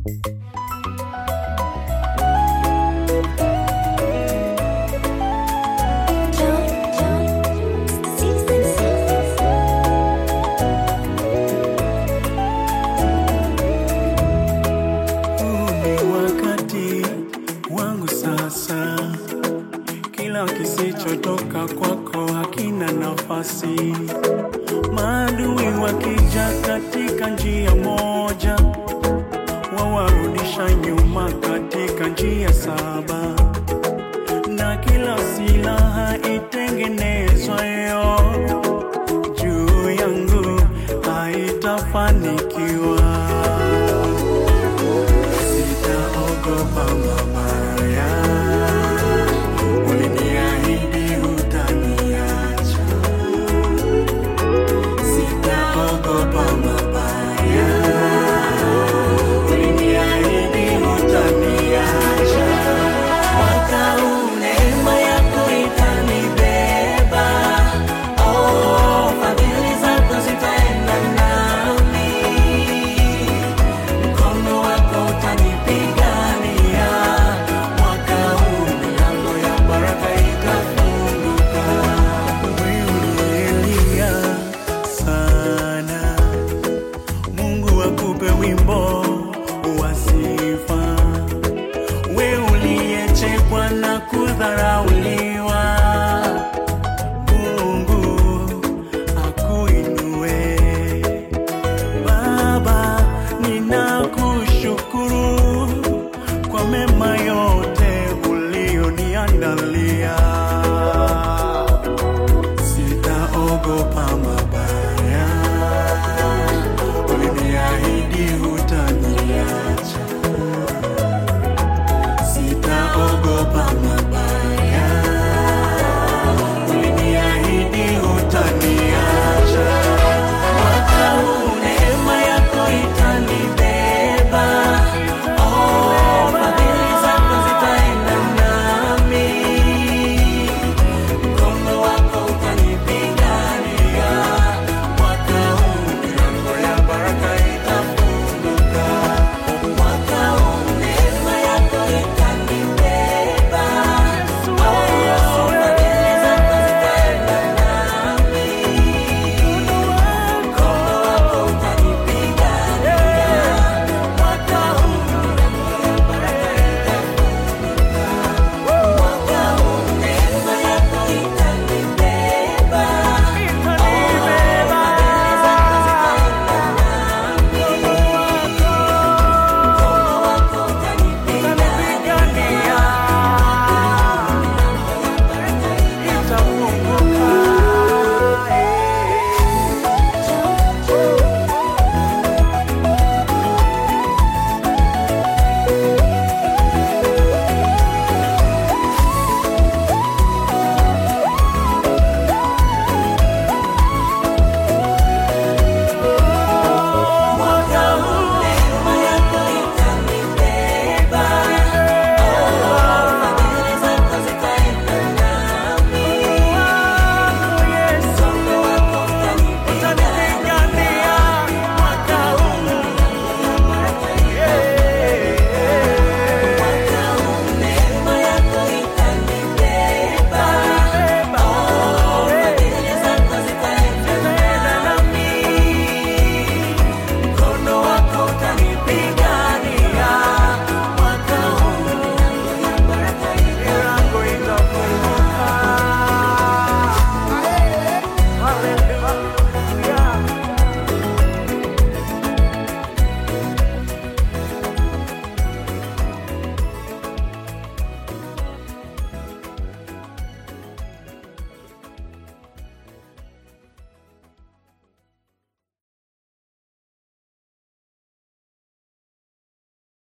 Huu ni wakati wangu sasa, kila kisichotoka kwako hakina nafasi. Maadui wakija katika njia moja, wawarudisha nyuma katika njia saba, na kila silaha itengenezwayo juu yangu haitafanikiwa. Sitaogopa mabaya, uliniahidi hutaniacha. Sitaogopa mabaya, uliniahidi hutaniacha. Mwaka huu neema yako itanibeba, oh, fadhili zako zitaenda nami mkono wako utanipigania. Mwaka huu milango ya baraka itafunguka. Wewe uliyelia sana, Mungu akupe wimbo